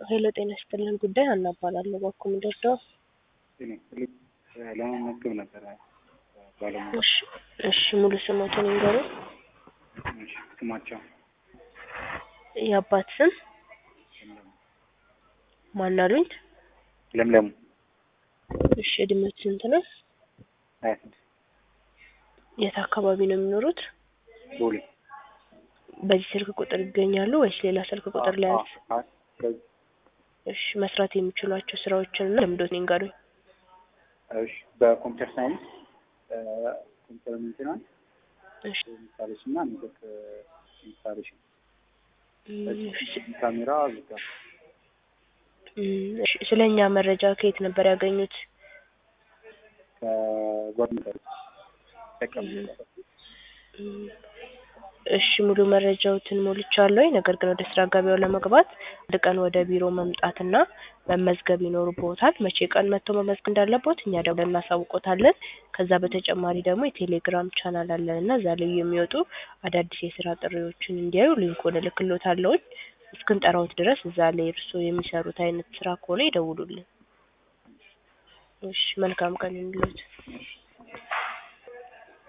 ሄሎ ጤና ይስጥልን ጉዳይ ሀና እባላለሁ። በኩ ምደርደው እኔ ስልክ ለመመዝገብ ነበረ ባለሙያ እሺ እሺ ሙሉ ስሞትን ይንገሩ። እሺ፣ ስማቸው የአባት ስም ማን አሉኝ? ለምለሙ እሺ እድሜዎት ስንት ነው? ሀያ ስድስት የት አካባቢ ነው የሚኖሩት? ቦሌ በዚህ ስልክ ቁጥር ይገኛሉ ወይስ ሌላ ስልክ ቁጥር ላይ ያዝ? አዎ፣ በዚህ እሺ መስራት የሚችሏቸው ስራዎችን እና ልምዶትን ይንገሩኝ። እሺ፣ በኮምፒውተር ሳይንስ ኮምፒውተር ሜንቴናንስ እሺ ኢንስታሌሽን እና ኔትወርክ ኢንስታሌሽን እም፣ እሺ ካሜራ ዝጋ እም፣ እሺ ስለ እኛ መረጃ ከየት ነበር ያገኙት? ከጓደኞች ተቀምጠ እም፣ እሺ ሙሉ መረጃዎትን ሞልቻለሁ። ነገር ግን ወደ ስራ ገበያው ለመግባት አንድ ቀን ወደ ቢሮ መምጣትና መመዝገብ ይኖርብዎታል። መቼ ቀን መጥቶ መመዝገብ እንዳለቦት እኛ ደውለን እናሳውቆታለን። ከዛ በተጨማሪ ደግሞ የቴሌግራም ቻናል አለን እና እዛ ላይ የሚወጡ አዳዲስ የስራ ጥሪዎችን እንዲያዩ ሊንኩን እልክልዎታለሁኝ። እስክንጠራዎት ድረስ እዛ ላይ እርስዎ የሚሰሩት አይነት ስራ ከሆነ ይደውሉልን። እሺ መልካም ቀን ይሁንልዎት። እሺ